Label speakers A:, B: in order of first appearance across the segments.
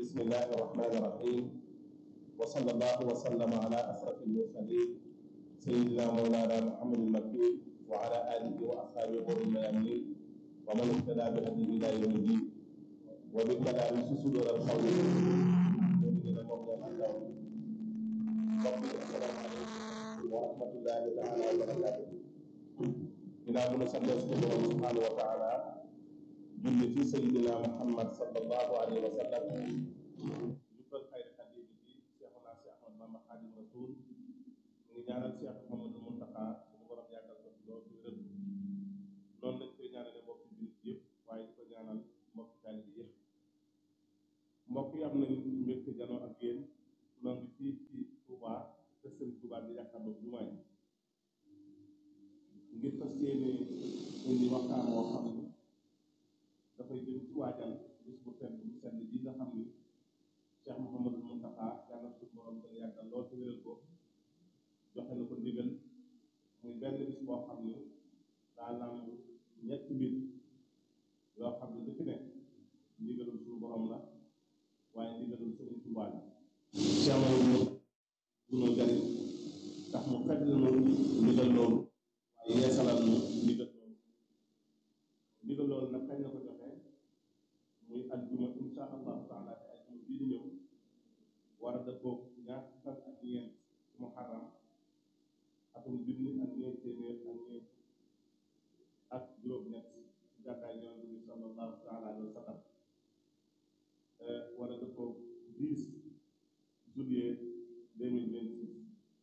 A: بسم الله الرحمن الرحيم وصلى الله وسلم على أشرف المرسلين سيدنا مولانا محمد المكي وعلى آله وأصحابه غر الميامين ومن اهتدى بهديه إلى يوم الدين وبالكلام صدور القول من المولى الأعلى السلام عليكم ورحمة الله تعالى وبركاته ginnaaw bu nu santee suñu borom subhanahu wa taala julli ci sayidina muhammad sallallahu alayhi wa sallam jukkal xayri xadim bi cheikhuna cheikh ahmad bamba xadim rasul mu ngi ñaanal cheikh mohamadul muntaxa suñu borom yàggal ko ci loolu ci wér noonu lañ koy ñaanale mbokki jullit yëpp waaye di ko ñaanal mbokki taalibe bi yëpp mbokk yi am nañu mbégte janoo ak yéen noo ngi fii ci Touba te sëñ Touba bi jàkkaarloo jumaa yi ngir fas yéene indi waxtaan woo xam ni dafay jëm ci waajal bis bu tedd bu sedd bi nga xam ni Cheikh Mouhamadul Mountakha yàlla suñu borom dana yàggal lool te wéral ko joxe na ko ndigal muy benn bis boo xam ni daa làmb ñetti mbir yoo xam ne lu ci nekk ndigalul suñu borom la waaye ndigalul Sëriñ Tuubaa la Cheikh Mouhamadul dunoo jariñ tax mu fekk na ndigal loolu waaye yeesalal nu ndigal loolu ndigal loolu nag kañ la ko joxee muy aljuma insha allahu taala te aljuma bii di ñëw war a dëppoog ñaar fan ak ñeent ci muharram atum junni ak ñeent téeméer ak ñeent ak juróom-ñett ci gàddaay yonent bi sallallahu taala alayhi wa sallam war a dëppoog 10 juillet 2026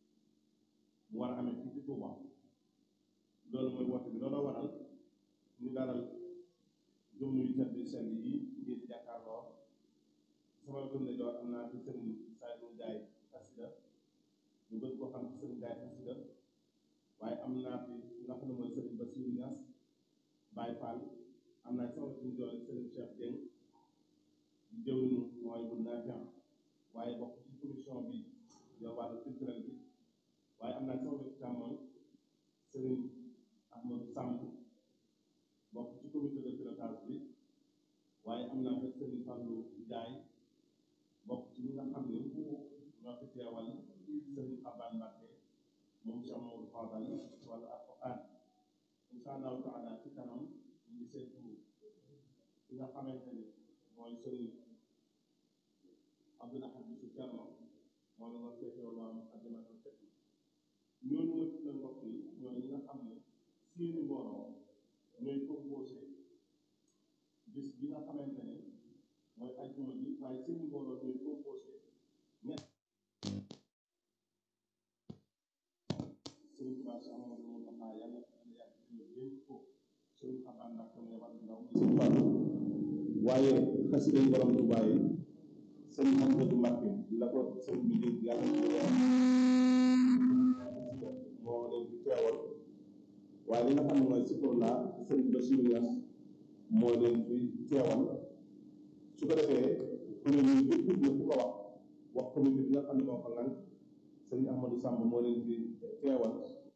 A: mu war a amee fii ci Touba loolu mooy woote bi looloo waral ñu dalal jëm yu tedd sell yi ngir jàkkaarloo sama gëm ne door am naa fi sëriñ Saliou Ndiaye xasida ñu gën koo xam ci sëriñ Ndiaye xasida waaye am naa fi nga xam ne mooy sëriñ Bassirou Niass Baye Fall am naa sama suñu joor sëriñ Cheikh Dieng di jëwriñu mooy bu naafian waaye bokk ci commission bi yow wàllu culturel bi waaye am naa sama wetu càmmoñ sëriñ Ahmadou Samb bokk ci comité de pilotage bi waaye am naa fekk Serigne Fallou Ndiaye bokk ci ñi nga xam ne ñoo fi teewal Serigne Xaban Mbacke moom Cheikh Mamadou Fadal wala Alquran insha allahu taala ci kanam ñu ngi seetu ki nga xamante ni mooy Serigne Abdoul Ahad Bissou Thierno moom la war feeteewal waa Muqaddimatul Khidma ñooñu ma tuddal mbokk yi ñooy ñi nga xam ne seeni mbooloo ñooy composé bis bi nga xamante ne mooy ajjuma bi waaye seeni mbooloo ñooy composé ñett sëriñ Tuubaa si Amadou Moustapha yàlla na yàgg ñu dénk ko sëriñ Xabaan ndax tam yabal ndaw mi sëriñ Fall waaye xasida yi borom Tuubaa yi sëriñ Ahmadou Mbacke la ko sëriñ bi dénk yàlla moo leen di teewal waaye li nga xam ne mooy sipor la sëriñ Bassirou Niass moo leen fi teewal su ko defee kuréel yi yëpp na ku ko wax wax comité bi nga xam ne moo ko ngan sëriñ Ahmadou Samb moo leen fi teewal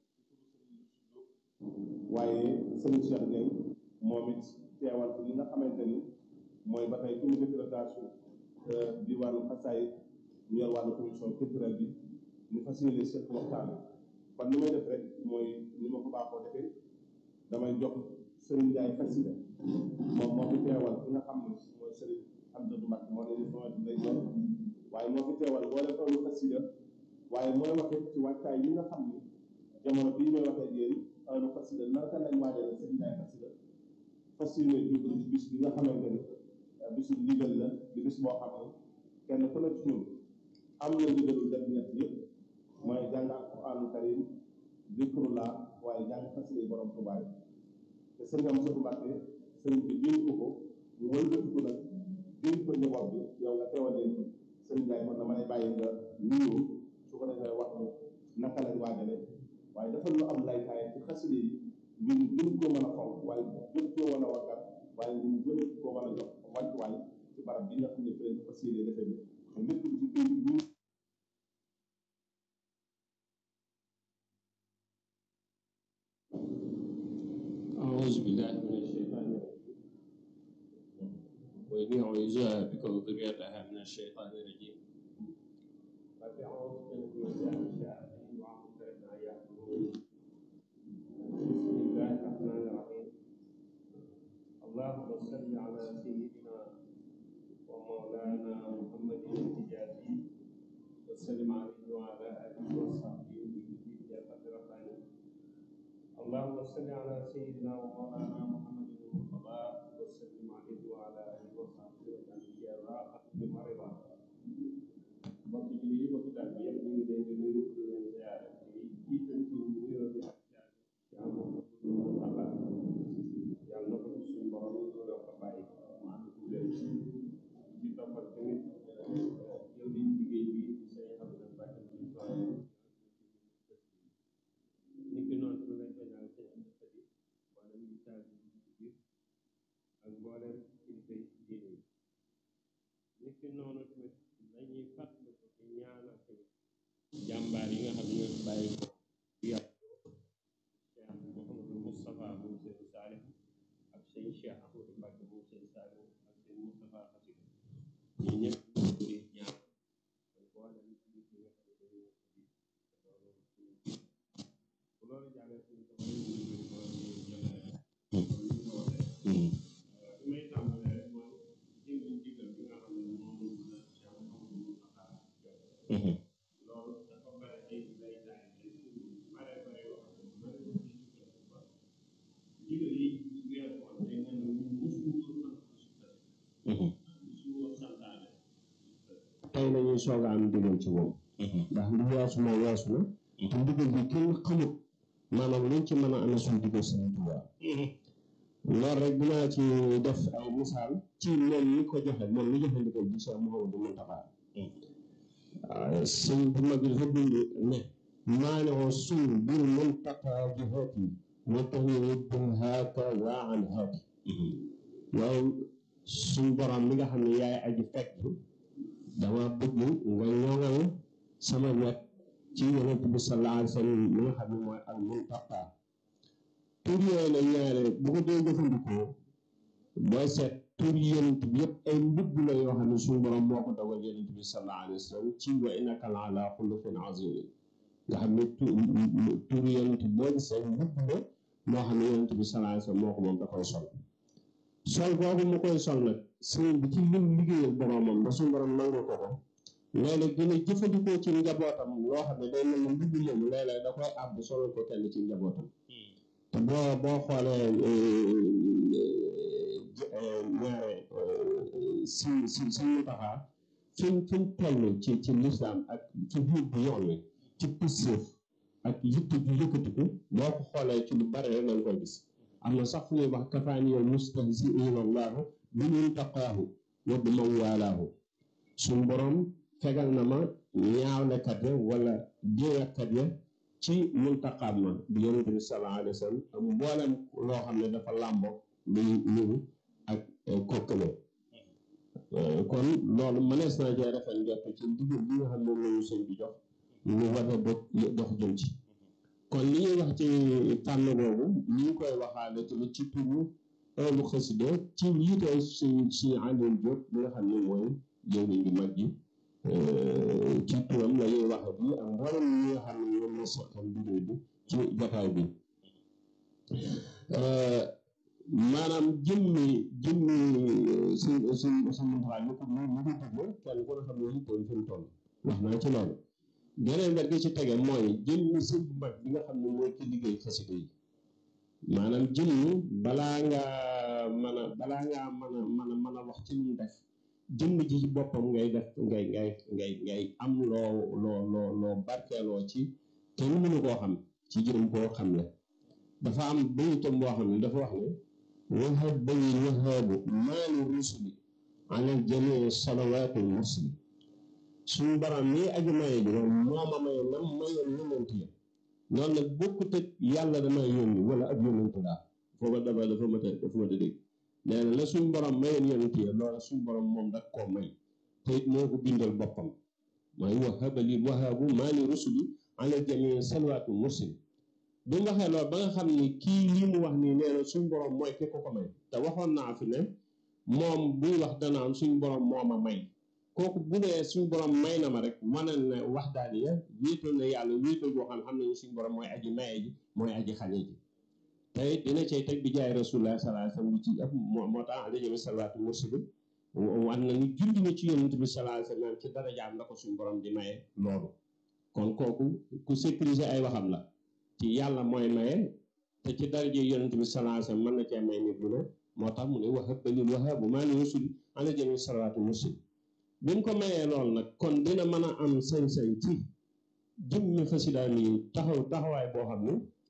A: waaye sëriñ Cheikh Dieng moom it teewal fi li nga xamante ni mooy ba tey comité pilotage di wàllu xasaay ñu yor wàllu commission culturelle bi ñu fas yéene seet waxtaan kon li may def rek mooy ni ma ko baaxoo defee damay jox Serigne Ndiaye xasida moom moo fi teewal ki nga xam ne mooy Serigne Amdou Mbacke moo leen sama lay jox waaye moo fi teewal boo leen toll xasida waaye mooy waxee ci wàccaay yi nga xam ni jamono bii may waxee yéen toolu xasida naka lañ waajale Serigne Ndiaye xasida fas yéene jublu ci bis bi nga xamante ni bisu ndigal la di bis boo xam ne kenn ku ne ci ñun am na ndigalul def ñett yëpp mooy jàng alquraanul karim zikrullah waaye jàng xasida yi borom Tuubaa yi te sëriñ am sëtu Mbàkke sëriñ bi dénk ko ko ñu wëlbatiku nag dénk ko njaboot bi yow nga teewal leen sëriñ Ndiaye man dama lay bàyyi nga nuyoo su ko defee wax mu naka lañ waajale waaye dafa lu am laytaay ci xasida yi ngir gën koo mën a fonk waaye gën koo mën a waggat waaye ngir gën koo mën a jox wàccuwaay ci barab bi nga xam ne fi lañ fas yéene defee bi te lépp lu ci biir ñu
B: أعوذ بالله من الشيطان الرجيم وإني أعوذها بك وذريتها من الشيطان الرجيم رب أعوذ بك من شر الشياطين وأعوذ بك أن يحضرون بسم الله الرحمن الرحيم اللهم صل على سيدنا ومولانا محمد الحجازي وسلم عليه وعلى آله وصحبه بجد قدر اللهم صل على سيدنا ومولانا محمد المرتضى وسلم عليه وعلى آله وصحبه وسلم راحة بمرضى mbokk julli yi mbokk daal bi yëpp ñu ngi leen di nuyu di leen ziare di jiital ci nuyoo bi ak jaar ci amoon Allah yàlla na ko ci suñu borom ñu doon ko bàyyi mu ànd ku leen ci toppal tamit yow di liggéey bi di say xam ne bàyyi ci soxla nit ki noonu su lay feeñal seen am xëdi wala ñu taal bi ci biir ak mboolem kilifa yi diine yi nit ki noonu tamit dañuy fàttali ko ci ñaanal tamit jàmbaar yi nga xam ne ñoo bàyyi ko yàpp Cheikh Mouhamadou Moustapha moom seen Saalih ak seen Cheikh Ahmadou Mbacke moom seen Saalih ak seen Moustapha Xasida ñi ñëpp ñu di ñaan mboolem kilifa yi nga xam ne dañoo ko di bu loolu jàllee suñu ko ñu ngi ko ñu jëlee li may tàmbalee rek mooy jëmmi ndigal bi nga xam ne moom la Cheikh Mouhamadou Moustapha joxe loolu dafa bare ay lay daay ay bare bare yoo xam ne bare na ci sukkandiku ba ndigal yi weer woon day mel ni ñun mosuñu sant mosuñu santaane tey la ñuy soog a am ndigal ci moom ndax li weesu na weesu na te ndigal bi kenn xamut maanaam luñ ci mën a amee suñu digal Sëriñ Tuubaa loolu rek dinaa ci def ay misaal ci moom mi ko joxe moom mi joxe ndigal bi Cheikh Mouhamadou Moustapha sëñ bu mag bi dafa bind ne maanoo suur bir muntaqa jihaati wa tahwiid haaka waa an haati yow suñ borom mi nga xam ne yaay aji fekk dama bëgg nga ñoŋal sama wet ci yonent bi sallallahu alayhi wa sallam mi nga xam ne mooy al muntaqa tur yooyu la ñaare bu ko dee jëfandikoo booy seet tur yonent bi yëpp ay mbubb la yoo xam ne suñu borom moo ko dogal yonent bi sallallahu alayhi wa sallam ci wa innaka la ala xuluqin azim nga xam ne tur yonent boo gisee mbubb la moo xam ne yonent bi sallallahu alayhi wa sallam moo ko moom da koy sol sol boobu mu koy sol nag sëriñ bi ci lim liggéeyal boromam ba suñu borom nangu ko ko léeg-léeg dina jëfandikoo ci njabootam loo xam ne day mel ne mbubb moomu léeg-léeg da koy àbb solal ko kenn ci njabootam te boo boo xoolee ñaare si si si mu taxaa fi fi mu toll ci ci lislaam ak ci biir bu yoon wi ci pësséef ak yitte ju yëkkatiku boo ko xoolee ci lu bare rek nga koy gis am na sax fu ñuy wax kafaani yow mustahziina allaahu bi mun taqaahu wa bi man waalaahu suñ borom fegal na ma ñaawlekat ya wala jéeyakat ya ci muntaqaam ma di yonente bi sallallahu alayhi wa sallam ak mboolem loo xam ne dafa làmbo luy niru ak kokkale kon loolu mënees naa jee rafet njort ci ndigal bi nga xam ne lañu sëñ bi jox ñu war a dox dox jëm ci kon li ñuy wax ci tànn boobu ñu ngi koy waxaale tamit ci turu ëllu xasida ci yiite si si Alioune Diop bi nga xam ne mooy jëwriñ bi mag ji ci turam la ñuy waxe bi ak mboolem ñi nga xam ne ñoom la seqal liggéey bi ci jotaay bi maanaam jëmmi jëmmi si si si muntaxaa ñu ko ñu ko dégle kenn ku ne xam ne yitteem fi mu toll wax naa ci loolu geneen wet gi ci tege mooy jëmmi sëñ bu mag bi nga xam ne mooy ki liggéey xasida yi maanaam jëmmi balaa ngaa mën a balaa ngaa mën a mën a mën a wax ci lu mu def jëmm ji ci boppam ngay def ngay ngay ngay ngay am loo loo loo loo barkeeloo ci kenn mënu koo xam ci jërëm koo xam ne dafa am bayitam boo xam ne dafa wax ne wahab bayil wahaabu maali rusuli alal jamii salawaati mursali suñu borom nii aji maye ji moom moo ma maye nam mayoon yonent ya noonu nag bokkut ak yàlla damay yónni wala ab yonent laa foofa dafa dafa mat a dafa mat a dégg nee na la suñu borom mayoon yonent ya loola suñu borom moom dak koo may te it moo ko bindal boppam mooy wahaba lil wahaabu maali rusuli alal jamii salawaati mursali bi mu waxee loolu ba nga xam ni kii lii mu wax nii nee na suñu borom mooy ki ko ko may te waxoon naa fi ne moom buy wax danaan suñ borom moo ma may kooku bu dee suñ borom may na ma rek wane na wax daal ya wéetal na yàlla wéetal boo xam xam nañu suñ borom mooy aji maye ji mooy aji xañe ji tey dina cay teg bi jaay rasulullah sallallahu alayhi wasallam lu ci ëpp moo moo tax alayhi salaatu muslim wan na ni julli na ci yonent bi sallallahu alayhi wasallam ci darajaam la ko suñ borom di maye loolu kon kooku ku sécuriser ay waxam la ci yàlla mooy maye te ci daraje yonent bi sallallahu alayhi wasallam mën na cee may nit lu ne moo tax mu ne wahab balil wahabu maa ni usul ala jami salaatu muslim bi mu ko mayee lool nag kon dina mën a am sañ-sañ ci jëmmi xasidaa yi taxaw taxawaay boo xam ne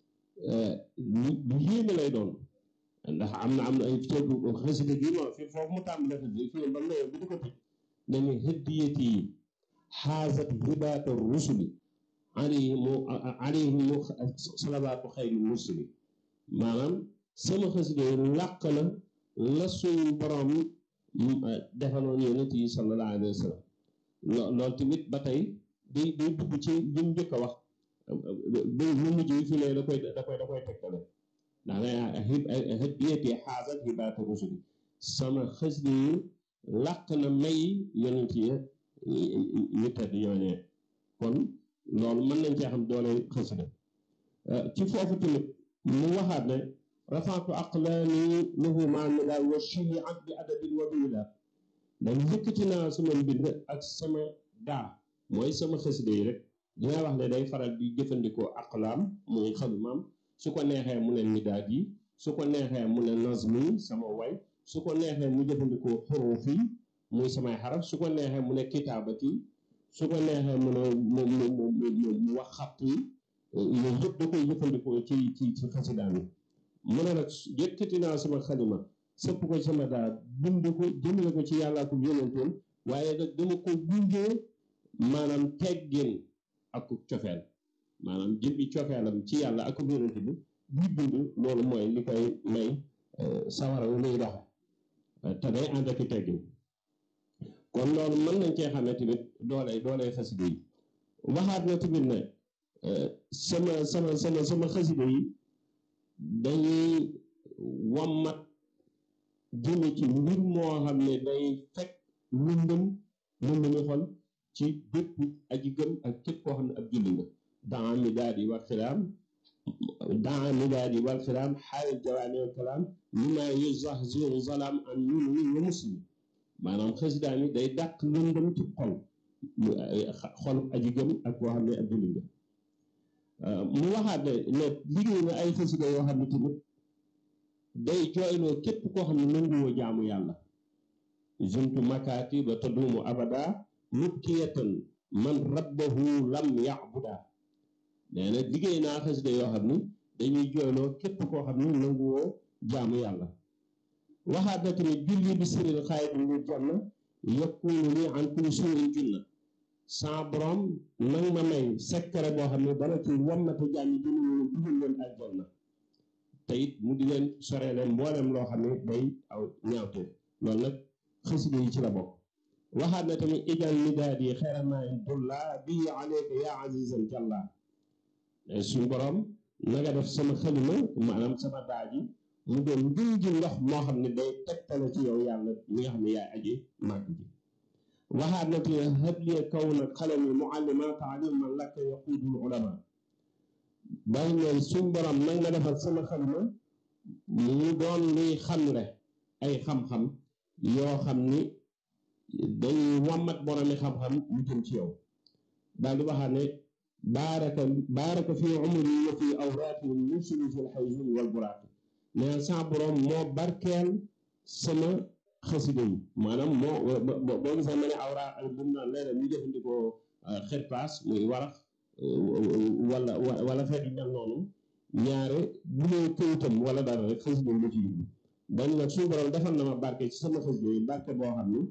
B: lu yéeme lay doon ndax am na am na ay ceeb xasida gi moom fi foofu mu tàmbale xasida fi ba mu bi di ko tëj dañu hëddiyati yi xaasat hibaata rusuli alayhimu alayhimu salawaatu xayri mursali maanaam sama xasida yi làq na la suñ borom defaloon yonent yi sallallahu alayhi wa sallam loolu tamit ba tey day day dugg ci li mu njëkk a wax ba lu mujj yi fi ne da koy da koy da koy tegtale ndax ne hëddiyati xaasat hibaata rusuli sama xasida yi làq na may yonent yi ñu tedd ñooñee kon loolu mën nañ cee xam doole xasida ci foofu tamit mu waxaat ne rafaatu aqlaani lahu maa midaal wa shihi ak bi adabin wa biila dañ yëkkati naa sama mbind ak sama daa mooy sama xasida yi rek dina wax ne day faral di jëfandikoo aqlaam muy xalumaam su ko neexee mu ne midaad yi su ko neexee mu ne nazmi sama way su ko neexee mu jëfandikoo xuruuf yi muy samay xaraf su ko neexee mu ne kitaabati su ko neexee mu ne mu mu mu mu wax xatt yi yooyu yëpp da koy jëfandikoo ci ci ci xasidaam yi mu ne nag yëkkati naa sama xalima sëpp ko sama daa bind ko jëmale ko ci yàllaa ko yonentoon waaye nag dama ko gungee maanaam teggin ak cofeel maanaam jëmbi cofeelam ci yàlla ak yonent bi buy bind loolu mooy li koy may sawara wu muy doxe te day ànd ak teggin kon loolu mën nañ cee xamee tamit doole doole xasida yi waxaat na tamit ne sama sama sama sama xasida yi dañuy wammat jëme ci mbir moo xam ne day fekk lëndëm lëndëmi xol ci bépp aji gëm ak képp koo xam ne ab julli nga daa mi daal di wal xilaam daa mi daal di wal xilaam xaal jawaani wal kalaam li ma yuzahziru zalaam an muminin wa muslim maanaam xasidaa mi day dàq lëndëm ci xol xol aji gëm ak koo xam ne ab julli nga mu waxaat ne ne liggéey na ay xasida yoo xam ne tamit day jooyloo képp koo xam ne nanguwoo jaamu yàlla juntu makaati ba taduumu abada mubkiyatan man rabbahu lam yabuda nee na liggéey naa xasida yoo xam ni dañuy jooyloo képp koo xam ne nanguwoo jaamu yàlla waxaat na tamit julli bi siril xaayit li janna yakunu li an kulli suuin junna sans borom nang ma may sekkare boo xam ne dana ci wammate jàmmi dina ñu dugal leen aljanna te it mu di leen sore leen mboolem loo xam ne day aw ñaawte loolu nag xasida yi ci la bokk waxaat na tamit ijal midaad yi xeeramayin dulla bii aleyka yaa azizan jalla suñ borom na nga def sama xalima maanaam sama daaji mu doon ngën ji ndox moo xam ne day tegtale ci yow yàlla mi nga xam ne yaay aji màgg ji waxaat na te hëbliye kaw na xalami muallima taalim man lakka yaquudul ulama bàyyi ne suñ borom nag nga defal sama xalima mu doon luy xamle ay xam-xam yoo xam ni dañuy wàmmat boromi xam-xam mu jëm ci yow daal di waxaat ne baaraka baaraka fi umri wa fi awraati musulu fi lxayzumi wal buraati mais sa borom moo barkeel sama xasida yi maanaam moo boo gisee ma ne awra ak bu naan léeg ñu jëfandikoo xirpaas muy warax wala wala xeet yu mel noonu ñaare bu dee këyitam wala dara rek xasida yi la ci yóbbu dañ nag suñu borom defal na ma barke ci sama xasida yi barke boo xam ni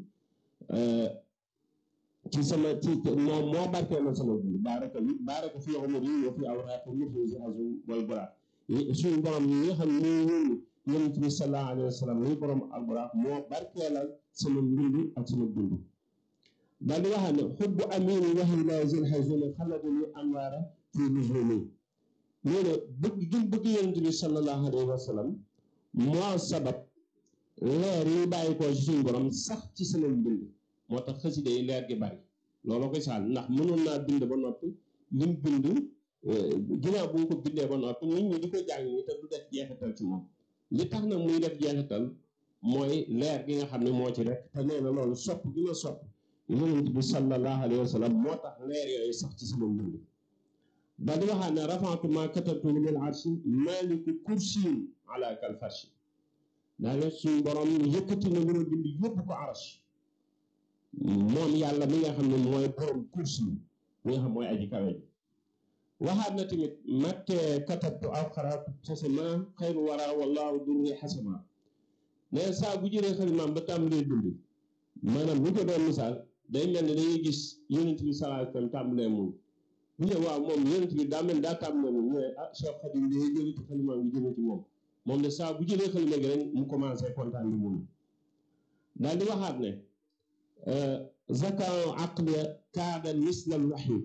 B: ci sama ci moom moo barkeel na sama dund baaraka baaraka fi umri wa fi awraati musulu azum wal buraat suñu borom yi nga xam ne ñoo yonent bi sallallahu alayhi wa sallam muy borom alburaaq moo barkeelal sama mbind ak sama dund daal di waxaat ne xubbu amini waxi laa zil xasuni xaladuni anwaara fi nujumi nee na bëgg gi bëgg yonent bi sallallahu alayhi wa sallam moo sabab leer yi bàyyi ko ci suñu borom sax ci sama mbind moo tax xasida yi leer gi bari loolu koy saal ndax mënoon naa bind ba noppi lim bind ginnaaw bu ko bindee ba noppi nit ñi di ko jàng ñi te du def jeexital ci moom li tax nag muy def jeexital mooy leer gi nga xam ne moo ci rek te nee na loolu sopp gi ma sopp yonent bi sallallahu alayhi wa sallam moo tax leer yooyu sax ci sama mbind daal di waxaat ne rafaatu ma katabtu lil arshi maliku kursiyin ala kal farshi daa ne suñu borom yëkkati na lu ma bind yóbbu ko arash moom yàlla mi nga xam ne mooy borom kursi mi nga xam mooy aji kawe ji waxaat na tamit matte katabtu aw xaraatu xasama xayru wara wallahu durri xasama ne saa bu jëlee xalimaam ba tàmbalee dund maanaam bu ko doon misaal day mel ni dañuy gis yonent bi sallallahu alayhi wa sallam tàmbalee moom bu ne waaw moom yonent bi daa mel daa tàmbalee moom ñu ne ah Cheikh Khadim day jëlee ci xalimaam bi jëlee ci moom moom de saa bu jëlee xalima gi rek mu commencé kontaan di mun daal di waxaat ne zakaa aqliya kaada mislal waxyi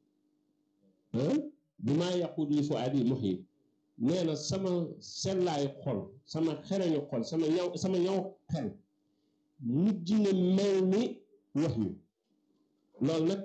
B: bi maa yaqud li fu aadi muhyi nee na sama sellaayu xol sama xereñu xol sama ñaw sama ñaw xel mujj na mel ni wax yu loolu nag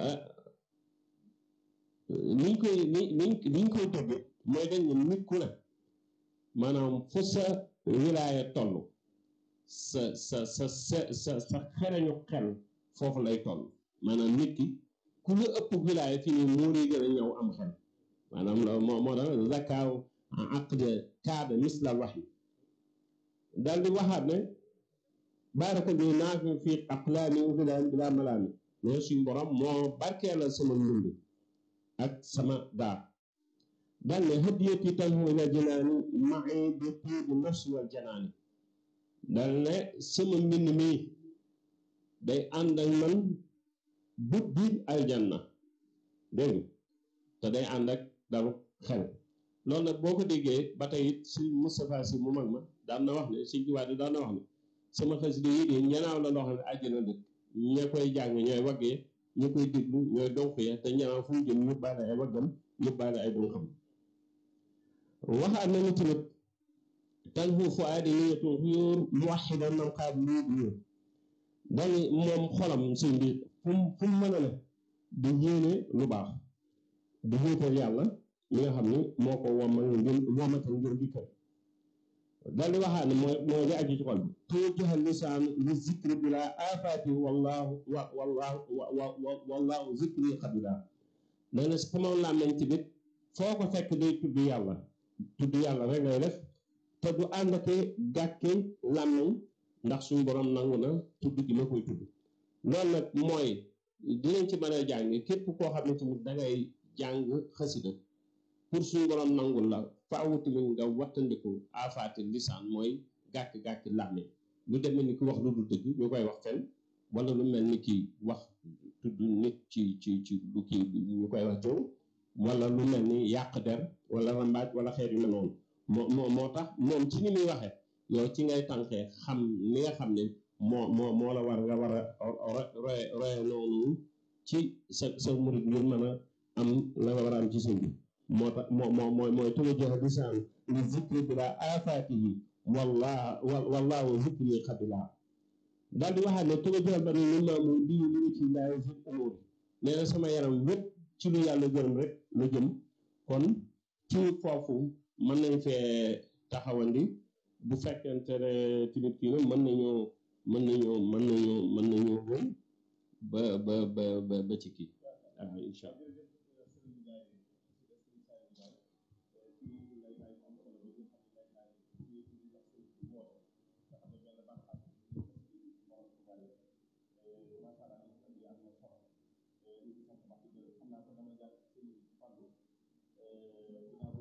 B: niñ koy ni niñ niñ koy tëgge mooy dañ ne nit ku ne maanaam fu sa wilaaya toll sa sa sa sa sa sa xereñu xel foofu lay toll maanaam nit ki ku la ëpp wilaaya fii nii moo lay gën a ñëw am xel maanaam loolu moo moo tax zakaaw aqde kaada mislal wax yi daal di waxaat ne baaraka bi naafi fii aqlaami wa bilaan bilaa malaami ne suñ borom moo barkeelal sama mbind ak sama daar daal ne hadiyati tanhu ila jinaani ma'i bi tiibi nafsi wal janaani daal ne sama mbind mi day ànd ak man bu biir aljanna dégg te day ànd ak dalu xel loolu nag boo ko déggee ba tey it si Moustapha si mu mag ma daan na wax ne si jiwaat yi daan na wax ne sama xasida yi de ñanaaw la loo xam ne àjjana dëkk ña koy jàng ñooy waggee ña koy déglu ñooy donk ya te ñanaaw fu mu jëm yóbbaale ay waggam yóbbaale ay donxam waxaat na ni tamit tan fu fu aadi niyatu xuyóor mu waxidan nam xaab lii di yóor dani moom xolam sëñ bi fu mu fu mu mën a ne di yéene lu baax di wéetal yàlla mi nga xam ni moo ko womal ngir womatal ngir dikkal dal di waxaat ne mooy mooy li aju ci xol bi tuujaha lisaan li zikri bila afaati wallahu wa wallahu wa wallahu zikri xabila nee na sama làmmeñ tamit foo ko fekk day tudd yàlla tudd yàlla rek ngay def te du ànd ak gàkke làmmeñ ndax suñu borom nangu na tudd gi ma koy tudd loolu nag mooy dinañ ci mën a jàng képp koo xam ne tamit dangay jàng xasida pour suñu borom nangul la faaw tamit nga wattandiku afaati lisaan mooy gàkk-gàkk làmmiñ lu demee ni ki wax lu du dëgg ñu koy wax fen wala lu mel ni ki wax tudd nit ci ci ci lu kii ñu koy wax jëw wala lu mel ni yàq der wala rambaaj wala xeet yu mel noonu moo moo moo tax moom ci ni muy waxee yow ci ngay tànkee xam li nga xam ne moo moo moo la war nga war a roye roye noonu ci sa sa murid ngir mën a am la nga war a am ci sëñ bi moo tax moo moo mooy mooy tuwajjaha lisaan li zikri bila afaatihi wallah wallahu zikri xabila daal di waxaat ne tuwajjaha ba ni maamu lii li ci laay fi umuri nee na sama yaram wépp ci lu yàlla gërëm rek la jëm kon ci foofu mën nañ fee taxawandi bu fekkente ne tamit kii na mën nañoo mën nañoo mën nañoo mën nañoo wëy ba ba ba ba ci kii ah incha allah
A: xam naa ko dama jàpp ci fàllu